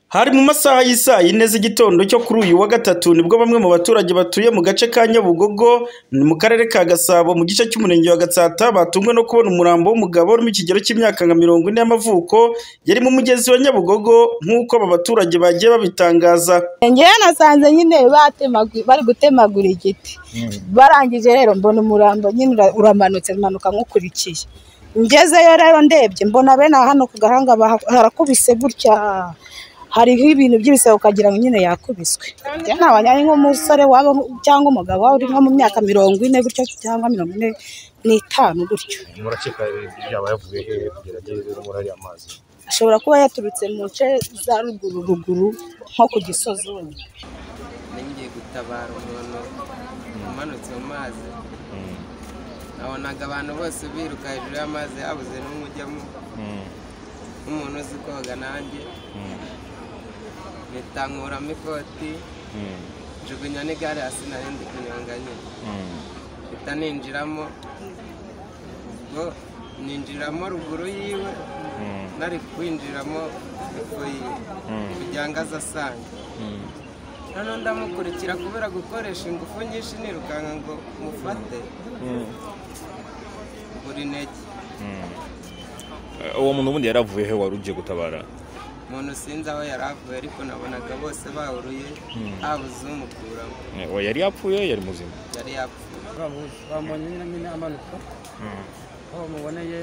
Hari mu masaha y'isaa yine z'igitondo cyo kuri uyu wa gatatu nibwo bamwe mu baturage batuye mu gace ka Nyabugogo mu karere ka Gasabo mu gice cy'umurenge wa Gatsata batunguwe no kubona umurambo w'umugabo uri mu kigero cy'imyaka nka mirongo ine y'amavuko yari mu mugezi wa Nyabugogo nk'uko aba baturage bagiye babitangaza. ngewe nasanze nyine batemagu- bari gutemagura igiti barangije rero mbona umurambo nyine ura- uramanutse manuka nk'ukurikiye ngezeyo rero ndebye mbona bene aha hano ku gahanga baha- harakubise gutya hariho ibintu by'ibise ukagira ngo nyine yakubiswe ntabonye ari nk'umusore waba cyangwa umugabo waba uri nko mu myaka mirongo ine gutya cyangwa mirongo ine n'itanu gutyo murakeka byaba yavuye hehe kugira ngo ageze muri ariya mazi ashobora kuba yaturutse mu nce za ruguru ruguru nko ku gisozi wenda nari ngiye gutabara umuntu umanutse mu mazi nabonaga abantu bose biruka hejuru y'amazi habuze n'umwe ujyamo nk'umuntu uzi koga nanjye mpitankura ikoti njugunya n'igare hasi narindi kunyonga nyine mpita ninjiramo ubwo ninjiramo ruguru yiwe nari kwinjiramo epfo yiwe kugira ngo aze asange noneho ndamukurikira kubera gukoresha ingufu nyinshi nirukanka ngo mufate buri ntege uwo muntu ubundi yaravuye he wari ugiye gutabara umuntu sinzi aho yari avuye ariko nabonaga bose bahuruye habuze umukuramo Eh, uwo yari yapfuye yari muzima yari yapfuye bamubonye nyine nyine amanuka aho muboneye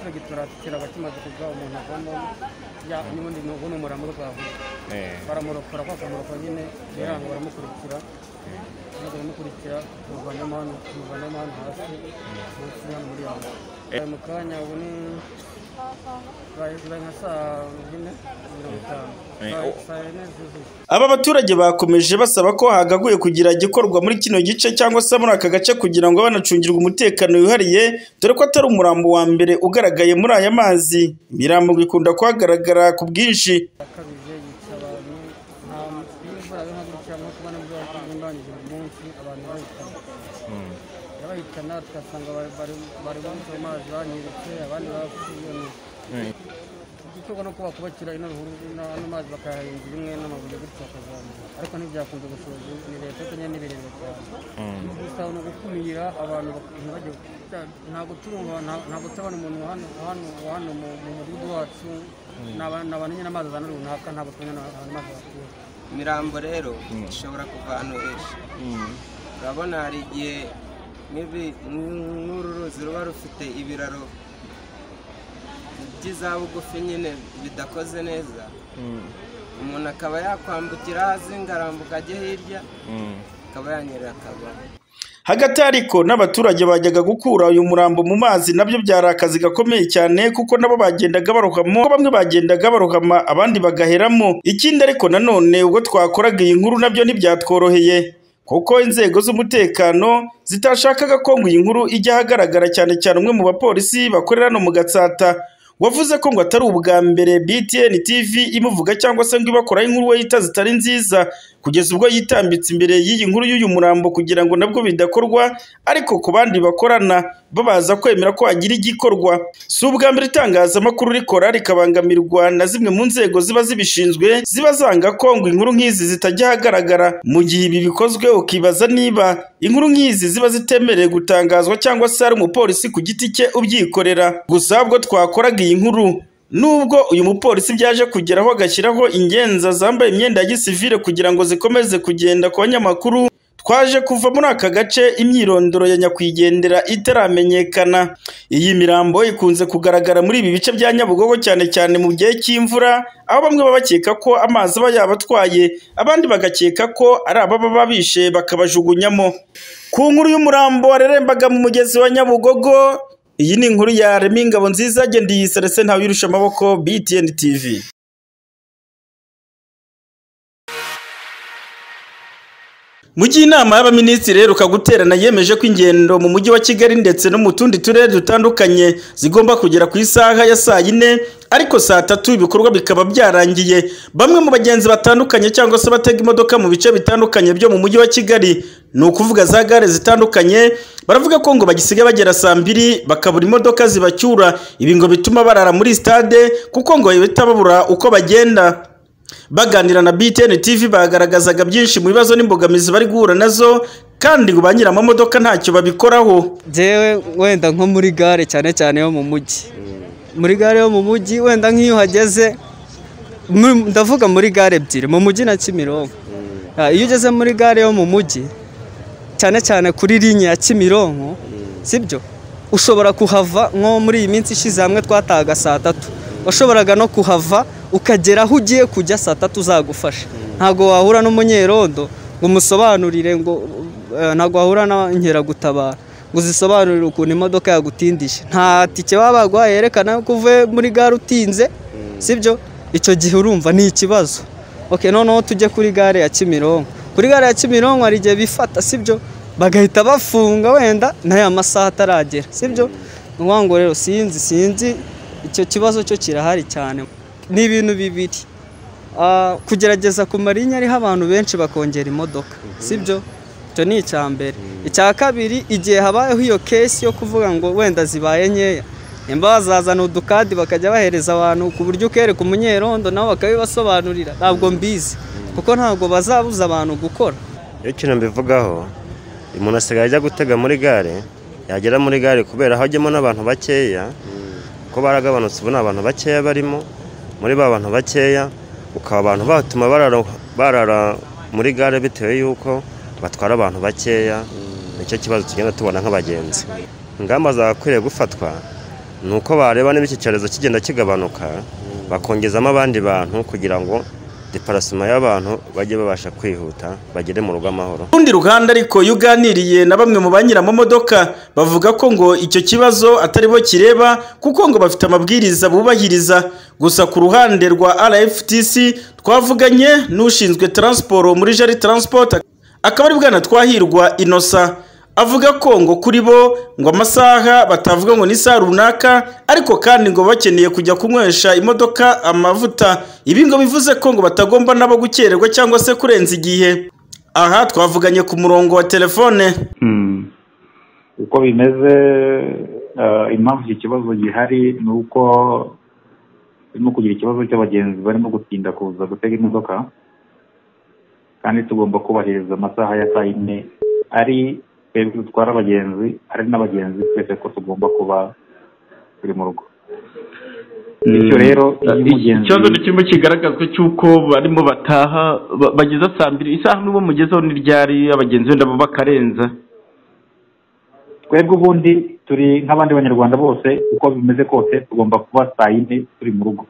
igiturage turakiraba kimaze kuva umuntu avamo ya n'ubundi ni ubu ni umurambo twavuye Eh, baramurokora kwa kumurokora nyine biranga baramukurikira maze baramukurikira tumuvanamo hano tumuvanamo hano hasi munsi hano muri yabo Eh, mu kanya ubu ni bari bari nka saa yine mirongo itanu Eh, Saa- oh. saa yine zuzuye Aba baturage bakomeje basaba ko hagaguye kugira igikorwa muri kino gice cyangwa se muri aka gace kugira ngo banacungirwe umutekano wihariye dore ko atari umurambo wa mbere ugaragaye muri aya mazi imirambo ngo ikunda kuhagaragara ku bwinshi akabije yica abantu nta n'imvura yo hagurukira nko kuba n'ubwo yimbanyije buri munsi abantu bayitana yabayitana tugasanga bari bari- bari banyuze mu mazi banyeretse abandi bapfuye ni igikorwa no kuba kubakira ino ruhuru n'ano mazi bakayahingira imwe n'amabuye gutyo bakazamura ariko ntibyakunze gushoza ni leta cyangwa ni birere cyane gusa ni ugukumira abantu bak- ntibajye gutya- ntabwo turumva nta- ntabwo turabona umuntu wa hano- wa hano- wa hano mu mu mudugudu wacu ni abantu ni abantu nyine amazi azana runaka ntabwo tumenya abantu amazi batuye imirambo rero ishobora kuva ahantu henshi urabona hari igihe nk'ibi- nk'uru ruzi ruba rufite ibiraro by'iza bugufi nyine bidakoze neza umuntu akaba yakwambukira hasi ngarambuka ajye hirya akaba yanyerera akabona hagati ariko n'abaturage bajyaga gukura uyu murambo mu mazi nabyo byari akazi gakomeye cyane kuko nabo bagendaga barohamo kuko bamwe bagendaga barohama abandi bagaheramo ikindi ariko nanone ubwo twakoraga iyi nkuru nabyo ntibyatworoheye kuko inzego z'umutekano zitashakaga ko ngo iyi nkuru ijya ahagaragara cyane cyane umwe mu bapolisi bakorera hano mu Gatsata wavuze ko ngo atari ubwa mbere BTN TV imuvuga cyangwa se ngo ibakoraho inkuru we yita zitari nziza kugeza ubwo yitambitse imbere y'iyi nkuru y'uyu murambo kugira ngo nabwo bidakorwa ariko ku bandi bakorana babaza kwemera ko hagira igikorwa si ubwa mbere itangazamakuru rikora rikabangamirwa na zimwe mu nzego ziba zibishinzwe ziba zanga ko ngo inkuru nk'izi zitajya ahagaragara mu gihe ibi bikozwe ukibaza niba inkuru nk'izi ziba zitemerewe gutangazwa cyangwa se hari umupolisi ku giti cye ubyikorera gusa ubwo twakoraga iyi nkuru Nubwo uyu mupolisi byaje kugeraho agashyiraho ingenza zambaye imyenda ya gisivile kugira ngo zikomeze kugenda ku banyamakuru, twaje kuva muri aka gace imyirondoro ya nyakwigendera itaramenyekana. Iyi mirambo ikunze kugaragara muri ibi bice bya Nyabugogo cyane cyane mu gihe cy'imvura, aho bamwe baba bakeka ko amazi aba yabatwaye, abandi bagakeka ko ari ababa babishe bakabajugunyamo. Ku nkuru y'umurambo warerembaga mu mugezi wa Nyabugogo, iyi ni inkuru ya Remy Ngabonziza, Gendiyisarese Ntawirusha Amaboko, BTN TV. Mu gihe inama y'abaminisitiri iheruka guterana yemeje ko ingendo mu mujyi wa Kigali ndetse no mu tundi turere dutandukanye zigomba kugera ku isaha ya saa yine ariko saa tatu ibikorwa bikaba byarangiye bamwe mu bagenzi batandukanye cyangwa se batega imodoka mu bice bitandukanye byo mu mujyi wa Kigali ni ukuvuga za gare zitandukanye baravuga ko ngo bagisiga bagera saa mbiri bakabura imodoka zibacyura ibi ngo bituma barara muri stade kuko ngo bahita babura uko bagenda baganira na BTN TV bagaragazaga byinshi mu bibazo n'imbogamizi bari guhura nazo kandi ngo ba nyiramamodoka ntacyo babikoraho njyewe wenda nko muri gare cyane cyane yo mu mujyi muri gare yo mu mujyi wenda nk'iyo uhageze mu- ndavuga muri gare ebyiri mu mujyi na kimironko Ah, iyo ugeze muri gare yo mu mujyi cyane cyane kuri linye ya kimironko sibyo ushobora kuhava nko muri iyi minsi ishize hamwe twatahaga saa tatu washoboraga no kuhava ukagera aho ugiye kujya saa tatu zagufasha ntabwo wahura n'umunyerondo ngo umusobanurire ngo eh, ntabwo wahura n'inkeragutabara ngo uzisobanurire ukuntu imodoka yagutindije nta tike baba baguha yerekana ko uvuye muri gare utinze sibyo icyo gihe urumva ni ikibazo okay noneho tujye kuri gare ya kimironko kuri gare ya kimironko hari igihe bifata sibyo bagahita bafunga wenda n'aya masaha ataragera sibyo ni ukuvuga ngo rero sinzi sinzi icyo kibazo cyo kirahari cyane ni ibintu bibiri Ah, kugerageza ku marinye ariho abantu benshi bakongera imodoka sibyo icyo ni icya mbere icya kabiri igihe habayeho iyo kesi yo kuvuga ngo wenda zibaye nkeya nimba bazazana udukadi bakajya bahereza abantu ku buryo ukereka umunyerondo nabo bakabibasobanurira ntabwo mbizi kuko ntabwo bazabuza abantu gukora iyo ikintu mbivugaho umuntu asigaye ajya gutega muri gare yagera muri gare kubera hajyamo n'abantu bakeya ko baragabanutse ubu ni abantu bakeya barimo muri ba bantu bakeya ukaba abantu batuma barara, barara muri gare bitewe y'uko batwara abantu bakeya nicyo kibazo tugenda tubona nk'abagenzi ingamba zagakwiriye gufatwa ni uko bareba niba iki cyorezo kigenda kigabanuka bakongezamo abandi bantu kugira ngo deparasima y'abantu bajye babasha kwihuta bagere mu rugo amahoro urundi ruhande ariko iyo uganiriye na bamwe mu ba nyiramamodoka bavuga ko ngo icyo kibazo atari bo kireba kuko ngo bafite amabwiriza bubahiriza gusa ku ruhande rwa RFTC twavuganye n'ushinzwe taransiporo muri Jari Transport akaba ari bwana twahirwa Innocent avuga ko ngo kuri bo ngo amasaha batavuga ngo ni isaha runaka ariko kandi ngo bakeneye kujya kunywesha imodoka amavuta ibi ngo bivuze ko ngo batagomba nabo gukererwa cyangwa se kurenza igihe aha twavuganye ku murongo wa telefone uko bimeze eh, impamvu iki kibazo gihari ni uko turimo kugira ikibazo cy'abagenzi barimo gutinda kuza gutega imodoka kandi tugomba kubahiriza amasaha ya saa yine ari twebwe dutwara abagenzi ari n'abagenzi twese ko tugomba kuba turi mu rugo bityo rero iyo umugenzi ikibazo kirimo kigaragazwa cy'uko barimo bataha ba- bageza saa mbiri isaha imwe mugezeho n'iryari abagenzi wenda bo bakarenza twebwe ubundi turi nk'abandi banyarwanda bose uko bimeze kose tugomba kuba saa yine turi mu rugo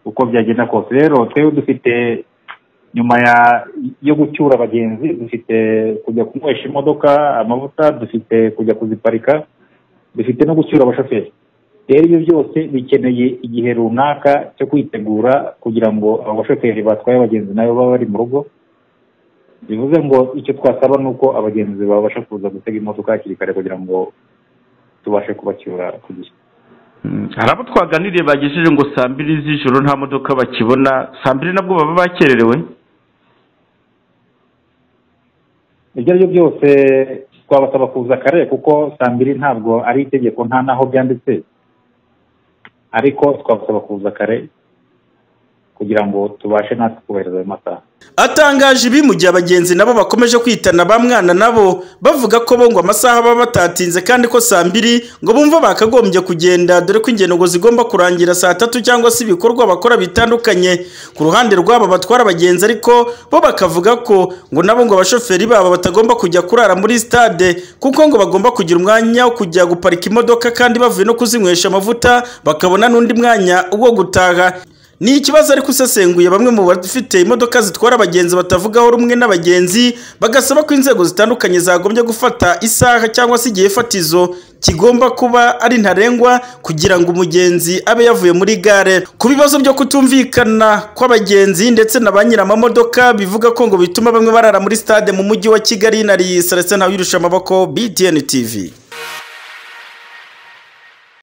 uko byagenda kose rero twebwe dufite nyuma ya yo gucyura abagenzi dufite kujya kunywesha imodoka amavuta dufite kujya kuziparika dufite no gucyura abashoferi rero ibyo byose bikeneye igihe runaka cyo kwitegura kugira ngo abo bashoferi batwaye abagenzi nabo baba bari mu rugo bivuze ngo icyo twasaba ni uko abagenzi babasha kuza gutega imodoka hakiri kare kugira ngo tubashe kubacyura ku gihe hari abo twaganiriye bagejeje ngo saa mbiri z'ijoro nta modoka bakibona saa mbiri nabwo baba bakererewe ibyo ari byo byose twabasaba kuza kare kuko saa mbiri ntabwo ari itegeko nta n'aho byanditse ariko twabasaba kuza kare kugira ngo tubashe natwe kubahiriza ayo masaha atangaje ibi mu gihe abagenzi nabo bakomeje kwitana ba mwana nabo bavuga ko bo ngo amasaha baba batatinze kandi ko saa mbiri ngo bumva bakagombye kugenda dore ko ingendo ngo zigomba kurangira saa tatu cyangwa se ibikorwa bakora bitandukanye ku ruhande rwabo batwara abagenzi ariko bo bakavuga ko ngo nabo ngo abashoferi babo batagomba kujya kurara muri stade kuko ngo bagomba kugira umwanya wo kujya guparika imodoka kandi bavuye no kuzinywesha amavuta bakabona n'undi mwanya wo gutaha ni ikibazo ariko usesenguye bamwe mu bafite imodoka zitwara abagenzi batavugaho rumwe n'abagenzi bagasaba ko inzego zitandukanye zagombye gufata isaha cyangwa se igihe fatizo kigomba kuba ari ntarengwa kugira ngo umugenzi abe yavuye muri gare ku bibazo byo kutumvikana kw'abagenzi ndetse na ba nyiramamodoka bivuga ko ngo bituma bamwe barara muri stade mu mujyi wa Kigali nari Celestin Habirusha amaboko BTN TV